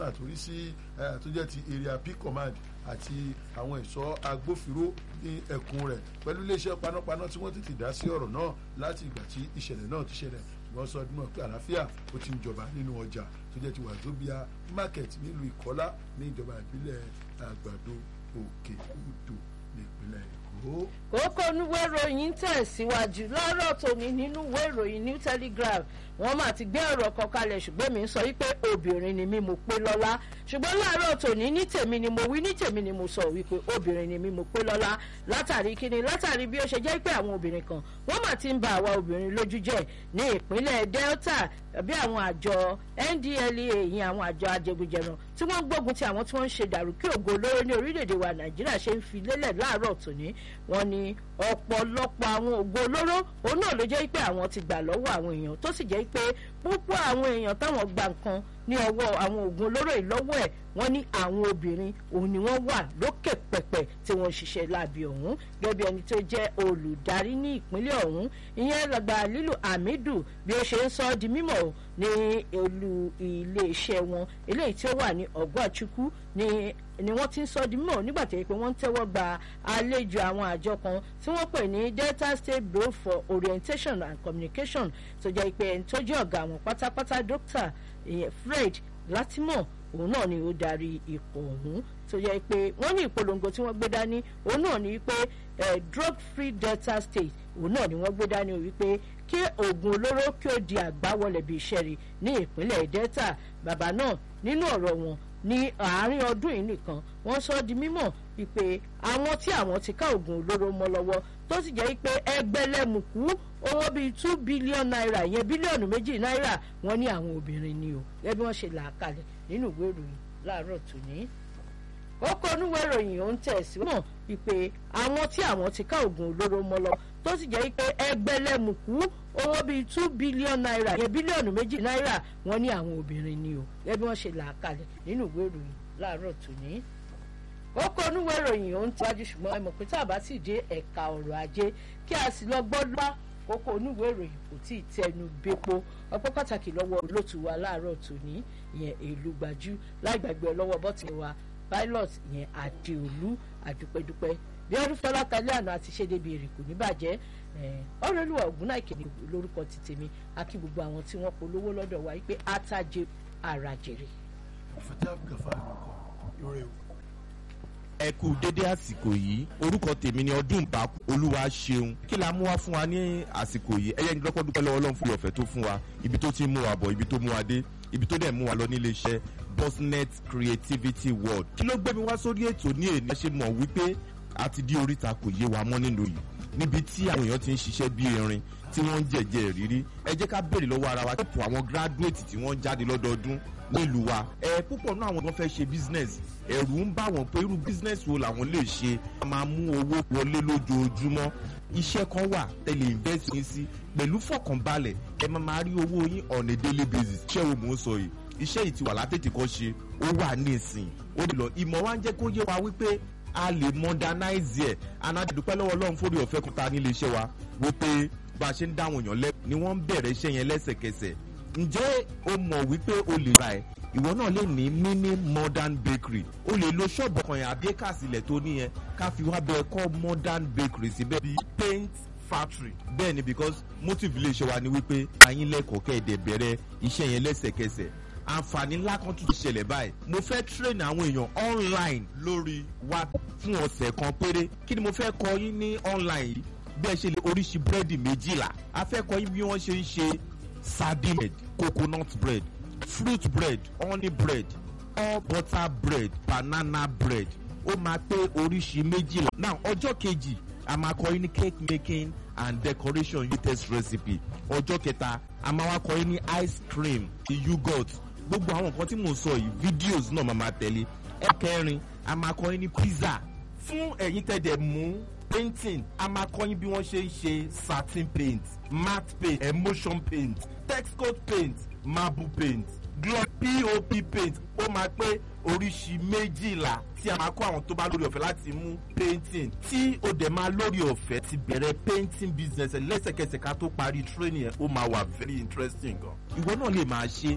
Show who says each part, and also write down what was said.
Speaker 1: kọmíṣánná tó rí sí tó jẹ́ ti area p command àti àwọn ẹ̀ṣọ́ agbófinró ní ẹkùn rẹ̀ pẹ̀lú iléeṣẹ́ panápaná tí wọ́n tètè dá sí ọ̀rọ̀ náà láti ìgbà tí ìṣẹ̀lẹ̀ náà ti ṣẹlẹ̀ wọ́n sọ ọdún náà pé àlàáfíà ó ti ń jọba nínú ọjà tó jẹ́ ti wàzóbíà market nílùú ìkọ́lá ní ìjọba ìbílẹ̀ àgbàdo òkè odò nípínlẹ̀ èkó.
Speaker 2: kókó oníwé ìròyìn tẹ̀síwájú lọ́rọ̀ tòní nínú ìwé ìròyìn new telegraph wọ́n máa ti gbé ọ̀rọ̀ kan kalẹ̀ ṣùgbọ́n mi ń sọ wípé obìnrin ni mí mo pé lọ́lá ṣùgbọ́n láàárọ̀ tòní ní tèmi ni mo wí ní tèmi ni mo sọ wípé obìnrin ni mí mo pé lọ́lá látàrí kíni látàrí bí ó ṣe jẹ́ pé àwọn obìnrin kan wọ́n máa ti ń ba àwa obìnrin lójú jẹ́ ní ìpínlẹ̀ delta bí àwọn àjọ ndlea ìyẹn àwọn àjọ ajẹgúnjẹran tí wọ́n gbógun ti àwọn tí wọ́n ń ṣe dàrúkí ògo olóró ní orílẹ̀-èdè wa nàìjíríà ṣe ń fi lélẹ̀ láàárọ̀ tòní wọ́n ní ọ̀pọ̀lọpọ̀ àwọn ògo olóró òun náà ló jẹ́ pé àwọn ti gbà lọ́wọ́ àwọn èèyàn tó sì jẹ́ pé púpọ̀ àwọn èèyàn táwọn gba nǹkan ní ọwọ́ àwọn oògùn olóró yìí lọ́wọ́ ẹ̀ wọ́n ní àwọn obìnrin òun ni wọ́n wà lókè pẹ̀pẹ̀ tí wọ́n ń ṣiṣẹ́ láabi ọ̀hún gẹ́gẹ́ bí ẹni tó jẹ́ olùdarí ní ìpínlẹ̀ ọ̀hún ìyẹn lọ́gbà lílù hamidu bí ó ṣe ń sọ ọ́ di mímọ̀ ní olú iléeṣẹ́ wọn eléyìí tí ó wà ní ọ̀gbọ́àchukwu ní ni wọ́n ti ń sọ di mímọ̀ nígbà tó yẹ pé wọ́n ń tẹ́wọ́ gba àlejò àwọn àjọ kan tí wọ́n pè ní delta state bureau for orientation and communication tó jẹ́ pé ẹni tó jẹ́ ọ̀gá àwọn pátápátá dókítà fred látìmọ̀ òun náà ni ó darí ipò ọ̀hún tó yẹ pé wọ́n ní ìpolongo tí wọ́n gbé dání òun náà ni pé drug free delta state òun náà ni wọ́n gbé dání wípé kí oògùn olóró kí ó di àgbáwọlẹ̀ bíi ìṣẹ́rí ní ìpínlẹ̀ delta bàbá náà nínú ọ̀rọ̀ wọn ní àárín ọdún yìí nìkan wọ́n sọ di mímọ̀ wípé àwọn tí àwọn ti ká oògùn olóró mọ́ lọ́wọ́ tó sì jẹ́ pé ẹgbẹ́lẹ́mùkú owó bíi two billion naira ìyẹn bílíọ̀nù méjì náírà wọ́n ní àwọn obìnrin ni o gẹ́gẹ́ bí wọ́n ṣe là á kalẹ̀ nínú ìwé ìròyìn láàárọ̀ tòní. kókó onúwé ìròyìn ó ń tẹ̀síwọ̀n wípé àwọn tí àwọn ti ká oògùn olóró mọ́ lọ tó sì jẹ́ pé ẹgbẹ́lẹ́mùkú owó bíi two billion naira ìyẹn bílíọ̀nù méjì náírà wọ́n ní àwọn obìnrin ni o gẹ́gẹ́ bí wọ́n ṣe là á kalẹ̀ nínú ìwé ìròyìn láàárọ̀ tòní kókó onúwé ìròyìn ó ń tẹ́wájú ṣùgbọ́n ẹ mọ̀ pé tá a bá sì dé ẹ̀ka ọ̀rọ̀ ajé kí a sì lọ gbọ́ lọ́wọ́ kókó onúwé ìròyìn kò tí ì tẹnu bépo ọpẹ́ pàtàkì lọ́wọ́ olóòtú wa láàárọ̀ tòní ìyẹn èlú gbajú láì gbàgbé lọ́wọ́ bọ́tì wa pilot ìyẹn àdéolú àdúpẹ́dúpẹ́ bí ọdún fọlá kalẹ́ àná àti ṣe débi èrè kò ní bàjẹ́ ọ̀rẹ́lúwà ògúnnáìkè ní lórúkọ ti tèmi àkí gbogbo àwọn tí wọ́n polówó lọ́dọ̀ wa pé àtàjẹ àràjèrè.
Speaker 1: ọ̀fẹ́tẹ́ àbùkàfà àlùkò lórí ewu
Speaker 3: ẹ kú dédé àsìkò yìí orúkọ tèmi ni ọdún bá olúwa ṣeun kí la mú wá fún wa ní àsìkò yìí ẹyẹ nígbà dúpẹ́ lọ́wọ́ ọlọ́run fún ìyọ̀fẹ́ tó fún wa ibi tó ti mú wa bọ̀ ibi tó mú wa dé ibi tó dẹ̀ mú wa lọ nílé iṣẹ́ bosnet creativity world kí ló gbé mi wá sórí ètò ní èní ṣe mọ̀ wípé a ti di oríta kò yé wa mọ́ nínú yìí níbi tí àwọn èèyàn ti ń ṣiṣẹ́ bí erin tí wọ́n ń jẹ̀jẹ̀ rírí ẹ jẹ́ ká béèrè lọ́wọ́ ara wa tó àwọn graduate tí wọ́n jáde lọ́dọọdún nílùú wa ẹ púpọ̀ náà àwọn tó fẹ́ ṣe business ẹ̀rù ń bá wọn pé irú business wo làwọn lè ṣe wọ́n máa mú owó wọlé lójoojúmọ́ iṣẹ́ kan wà tẹ̀lé invest yín sí pẹ̀lú fọkànbalẹ̀ ẹ máa máa rí owó yín on a daily basis iṣẹ́ wo mò ń sọ yìí iṣẹ́ yìí ti wà látètè kọ́ ṣe ó wà ní ìsìn ó lè lọ ìmọ̀ wa ń jẹ́ kó yé wa wípé a lè modernize ẹ̀ anadúpẹ́ lọ́wọ́ ọlọ́run fórí ọ̀fẹ́ kúta nílé iṣẹ́ wa wípé bá a ṣe ń dáwọn èèyàn lẹ́ ni wọ́n ń bẹ̀rẹ̀ iṣẹ́ yẹn lẹ́sẹ̀kẹsẹ̀ ǹjẹ́ o mọ̀ wípé o lè ra ẹ̀ ìwọ náà lè ní mini modern bakery o lè lo ṣọ́ọ̀bù kan yẹn àbí ẹ̀ka sílẹ̀ tó níyẹn ká fi wá bẹ́ẹ̀ kọ́ modern bakery síbẹ̀ bíi paint factory bẹ́ẹ̀ ni because motive ilé iṣẹ́ wa ni wípé ayin lẹ́kọ̀ọ́ kẹ́ẹ̀dẹ̀ bẹ̀rẹ̀ iṣẹ́ yẹn lẹ́sẹ̀kẹsẹ̀ àǹfààní ńlá kan tún ti ṣẹlẹ̀ báyìí mo fẹ́ train àwọn èèyàn online lórí wa fún ọ̀sẹ̀ kan péré kí ni mo fẹ́ kọ́ yín ní online yìí bí ẹ ṣe lè oríṣi búrẹ́dì méjìlá a fẹ́ kọ́ yín bí wọ́n ṣe ń ṣe sardine bread coconut bread fruit bread honey bread all butter bread banana bread ó máa pé oríṣi méjìlá. now ọjọ́ kejì a máa kọ́ yín ní cake making and decoration latest recipe ọjọ́ kẹta a máa wá kọ́ yín ní ice cream yogurt gbogbo àwọn nǹkan tí mò ń sọ yìí videos náà máa máa tẹ̀lé ẹ̀kẹrin a máa kọ́ yín ní pizza fún ẹ̀yin tẹ̀dẹ̀ mú painting a máa kọ́ yín bí wọ́n ṣe ń ṣe satin paint matte paint emotion paint texcoat paint marble paint gloss pop paint ó máa pé oríṣi méjìlá tí a máa kọ́ àwọn tó bá lórí ọ̀fẹ́ láti mú painting tí ó dẹ̀ máa lórí ọ̀fẹ́ ti bẹ̀rẹ̀ painting business ẹ̀ lẹ́sẹ̀kẹsẹ̀ ká tó parí training ẹ̀ ó máa wà very interesting gan. ìwọ náà lè máa ṣe